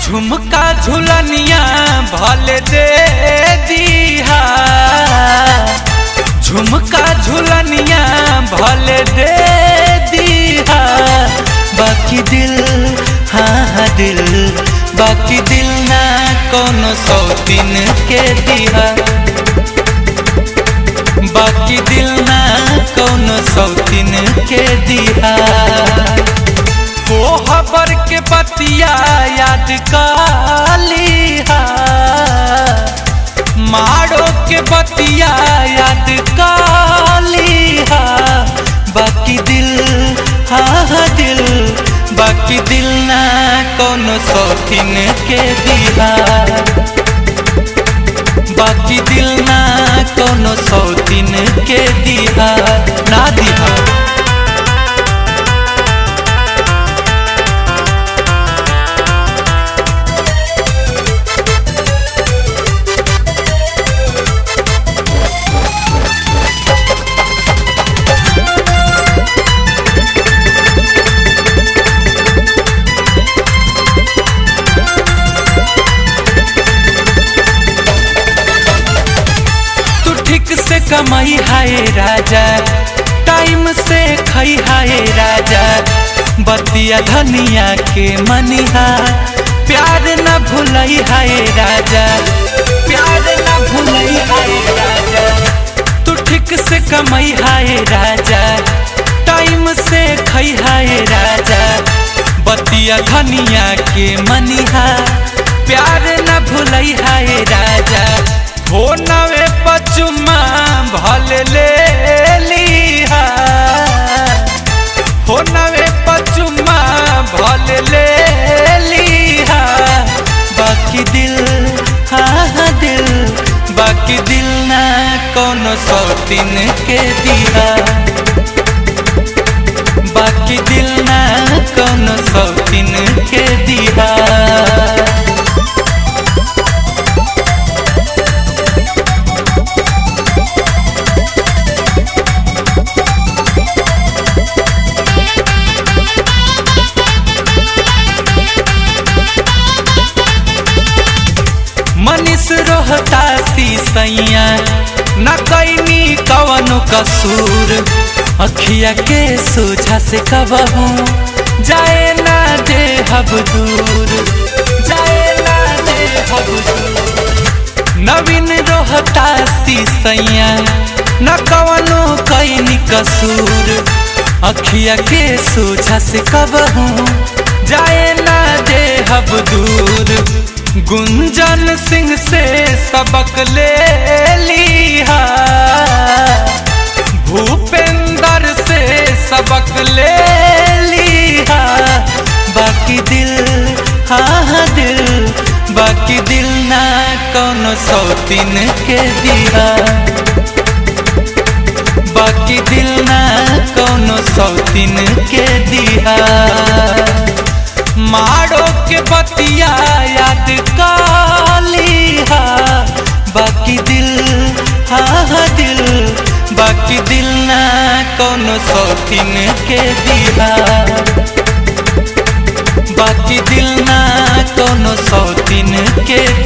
झुमका झुलनिया भले दे दिहा झुमका झुलनिया भले दे दिहा बाकी दिल हाँ हाँ दिल बाकी दिल ना कोनो सौतीन के दिहा बाकी दिल ना कोनो सौतीन के दिहा कोहबर के बतिया याद कालिहा मारो के बतिया याद कालिहा बाकी दिल हाँ हाँ दिल बाकी दिल ना कोनो सौतीन के दिहा बाकी दिल ना कोनो सौतीन के दिहा ना दिहा तू ठीक से कमाई हाय राजा टाइम से खाई हाय राजा बतिया धनिया के मनिहा प्यार न भूलई हाय राजा प्यार न भूलई हाय राजा तू ठीक से कमाई हाय राजा टाइम से खाई हाय राजा बतिया धनिया के मनिहा प्यार न भूलई हाय राजा हो नवे पचुमा भल ले लिहा हो नवे पचुमा भल ले लिहा बाकी दिल हाँ हाँ दिल बाकी दिल ना कोनो सौतीन के दिहा बाकी दिल ना कोनो सौतीन के दिहा मनीष रोहता सैया न कैनी कवनो कसूर अखिया के सोझा से कबहू जाए ना दे हब दूर जाए ना दे हब दूर नवीन रोहता सैया न कवनो कैनी कसूर अखिया के सोझा से कबहू जाए ना दे हब दूर गुंजन सिंह से सबक ले लिहा भूपेंद्र से सबक ले लिहा बाकी दिल हाँ हाँ दिल बाकी दिल ना कोनो सौतीन के दिहा बाकी दिल ना कोनो सौतीन के दिहा मारो के बतिया याद कालिहा बाकी दिल हाँ हाँ दिल बाकी दिल ना कोनो सौतीन के दिहा बाकी दिल ना कोनो सौतीन के